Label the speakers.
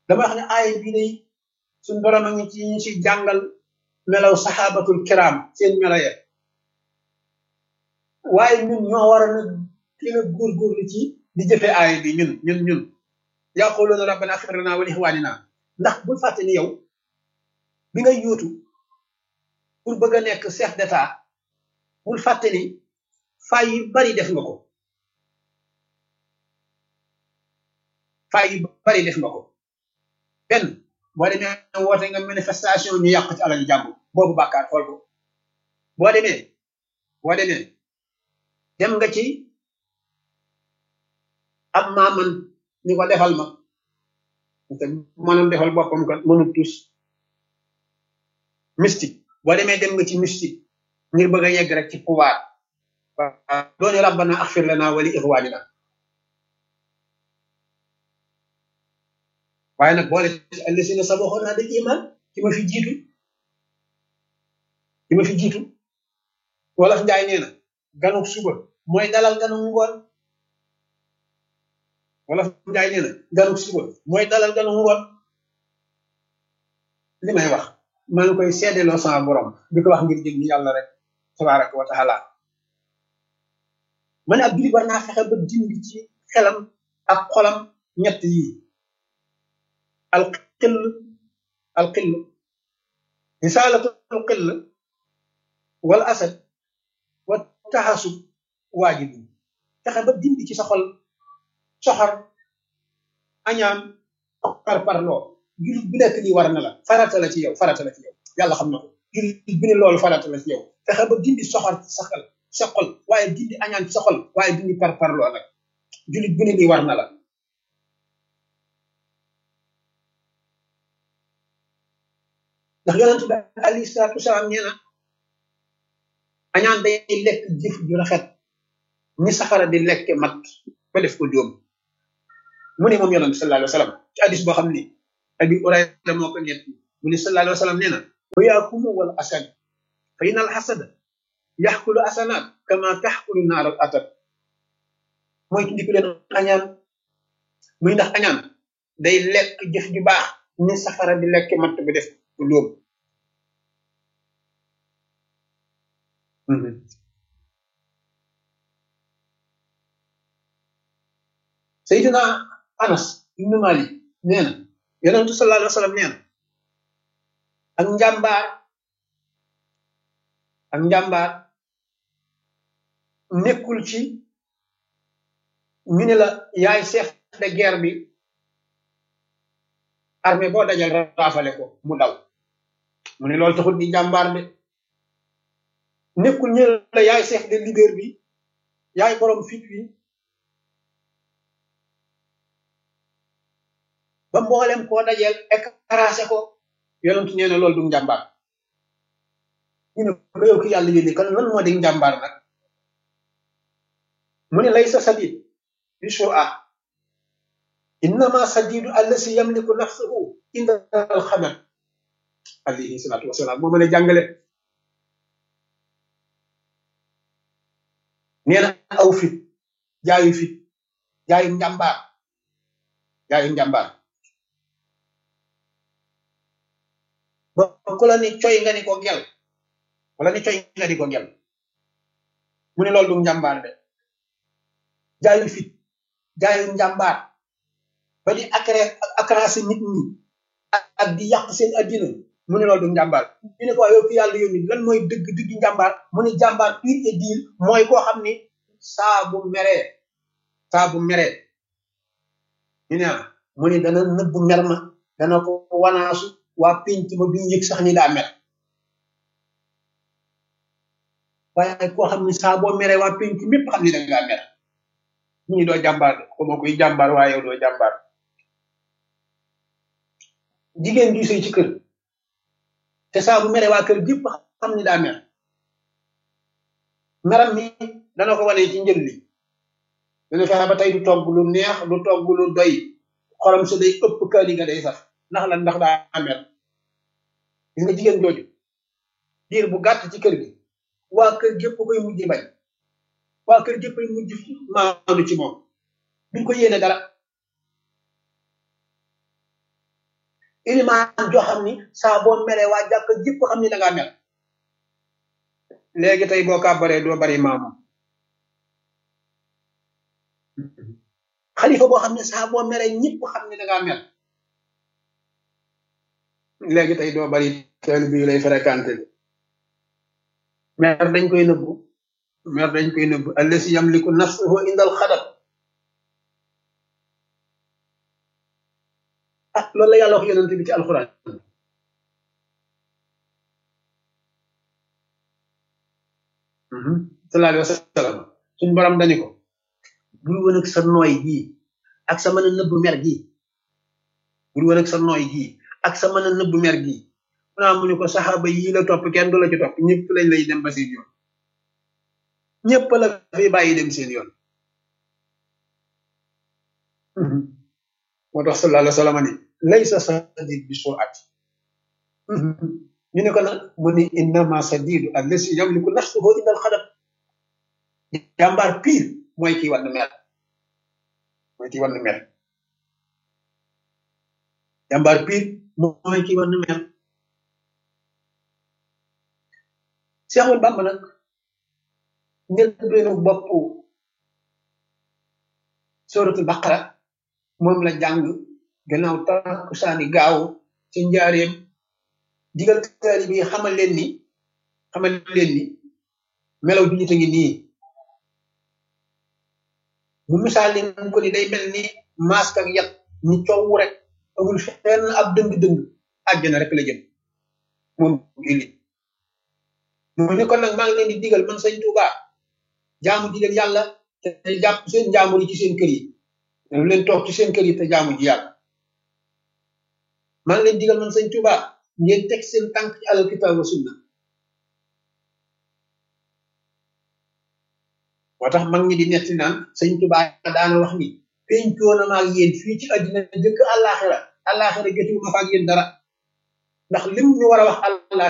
Speaker 1: dama wax ne aaya bii day suñ borom a ngi ci ñu ci jàngal melaw saxaabatul kiram seen mela ya waaye ñun ñoo war a na gën a góorgóorlu ci di jëfe aaya bi ñun ñun ñun yaquluuna rabbana axfir lana wa li ixwanina ndax bul fàtte ni yow bi ngay yóotu pour bëgg a nekk chef d'état bul fàtte ni fay yu bari def nga ko fay yu bari def nga ko benn boo demee woote nga manifestation ñu yàq ci alal jàmm boobu bàkkaar xool ko boo demee boo demee dem nga ci ab maaman ñu ko defal ma te mënul defal boppam kat mënul tus mystique boo demee dem nga ci mystique ngir bëgg a yegg rek ci pouvoir waaw dooni rabbana axfir lana wa li ixwanina waaye nag boole ci allasina sabaxoona bil iman ci ma fi jiitu ci ma fi jiitu wolof njaay nee na ganuk suba mooy dalal ganuk ngoon wolof njaay nee na ganuk suba mooy dalal ganuk ngoon li may wax maa ngi koy seedeloo sama borom di ko wax ngir jëg ni yàlla rek tabaraka wa taala ma ne ab jullit war naa fexe ba dindi ci xelam ak xolam ñett yii alxill alxill risaalatul xill wal asad wa taxasub waajibu fexe ba dindi ci sa xol soxor añaan par parloo jullit bu nekk lii war na la farata la ci yow farata la ci yow yàlla xam na ko jullit bi ne loolu farata la ci yow fexe ba dindi soxor ci sa xel sa xol waaye dindi añaan ci sa xol waaye dindi par parloo nag jullit bu ne lii war na la ndax yonent bi alayhi salaatu wasalaam nee na añaan day lekk jëf ju rafet ni safara di lekke mat ba def ko jóom mu ne moom yonent sallallahu alayhi wa sallam ci hadis boo xam ni abi urayra moo ko ñett mu ne sallallahu alayhi wa sallam nee na wa yaakumu wal asad fa inna al hasada yaxkulu asanaat kama taxkulu naar al atat mooy tundiku leen añaan muy ndax añaan day lekk jëf ju baax ni safara di lekke mat ba def ko jóom Seydina Anas ibnu Malik nee na yonentu sallallahu alayhi wa sallam nee na ak njàmbaar ak njàmbaar nekkul ci ñu ne la yaay chef de guerre bi armée boo dajal raafale ko mu daw mu ne loolu taxul di njàmbaar de nekkul ñu ne la yaay chef de leader bi yaay borom fit wi ba mboolem koo dajeel écrasé ko yonentu nee na loolu du njàmbaar ñu ne ko yow ki yàlla yónni kan lan moo di njàmbaar nag mu ne laysa sadid bi shua innama sadidu allasi yamliku nafsahu inda alxabar alayhi salatu wasalaam moo mën a jàngale nee na aw fit jaayu fit jaayu njàmbaar jaayu njàmbaar ba ku la ni coy nga ni ko gel wala ni coy nga di ko gel mu ne loolu du njàmbaar de jaayu fit jaayu njàmbaar ba di acré acrasé nit ñi ak di yàq seen addina mu ne loolu du njàmbaar ñu ne ko yow fi yàlla yónni lan mooy dëgg dëgg njàmbaar mu ne jàmbaar pur et dire mooy koo xam ni saa bu meree saa bu meree ñu ne mu ne dana nëbb mer ma dana ko wanaasu waa pénc ma duñ yëg sax ni daa mer waaye koo xam ni saa boo meree waa pénc mépp xam ni da ngaa mer ñu ni doo jàmbaar de ko moo koy jàmbaar waaye yow doo jàmbaar jigéen ju sëy ci kër te saa bu meree waa kër gépp xam ni daa mer meram mi dana ko wane ci njël li dana fexe ba tey du togg lu neex du togg lu doy xolam su day ëpp kaali nga day saf ndax lan ndax daa mer gis nga jigéen jooju diir bu gàtt ci kër gi waa kër gépp koy mujj bañ waa kër gépp koy mujj maandu ci moom duñ ko yéene dara ilimaan joo xam ni saa boo meree waa jàkk jëpp xam ni da ngaa mer léegi tey boo kàbbaree doo bari maamu xalifa boo xam ne saa boo meree ñëpp xam ni da ngaa mer léegi tey doo bari teel bi lay fréquenté mer dañ koy nëbbu mer dañ koy nëbbu allasi yamliku nafsuhu indal xadab ah loolu la yàlla wax yonent bi ci alxuraan sallallahu alayhi wa sallam suñ borom dañu ko bul woon ak sa nooy gii ak sa mën a nëbbu mer gii bul woon ak sa nooy gii ak sa mën a nëbbu mer gii mu naa mu ne ko saxaaba yii la topp kenn du la ci topp ñëpp lañ lay dem ba seen yoon ñëpp la fi bàyyi dem seen yoon moo tax sallallahu alayhi wa sallam ni laysa sadid bi surati ñu ne ko nag mu ni innama sadidu allasi yamliku nafsuhu inda alxadab jàmbaar pire mooy kii wann mer mooy kii wann mer jàmbaar pire mooy kii wann mer Seexul Bàmba nag njël beenu bopp suratul baqara moom la jàng gannaaw takkusaani gaaw ci njaareem digal taalibe yi xamal leen ni xamal leen ni melaw bi nit a ngi nii mu misaal ni mu ko ni day mel ni masque ak yat ni coow rek amul fenn ab dëng-dëng àjjana rek la jëm moom jullit mu ne kon nag maa ngi leen di digal man sëñ Tuuba jaamu ji leen yàlla te jàpp seen jaamu yi ci seen kër yi dañu leen toog ci seen kër yi te jaamu ji yàlla maa ngi leen digal man sëñ Tuuba ngeen teg seen tànk ci alal kitaab wa sunna moo tax mag ñi di netti naan sëñ Tuuba daana wax ni pencoo na maag yéen fii ci àddina jëkk àllaaxira àllaaxira jotiwu ma fa ak yéen dara ndax lim ñu war a wax àllaaxira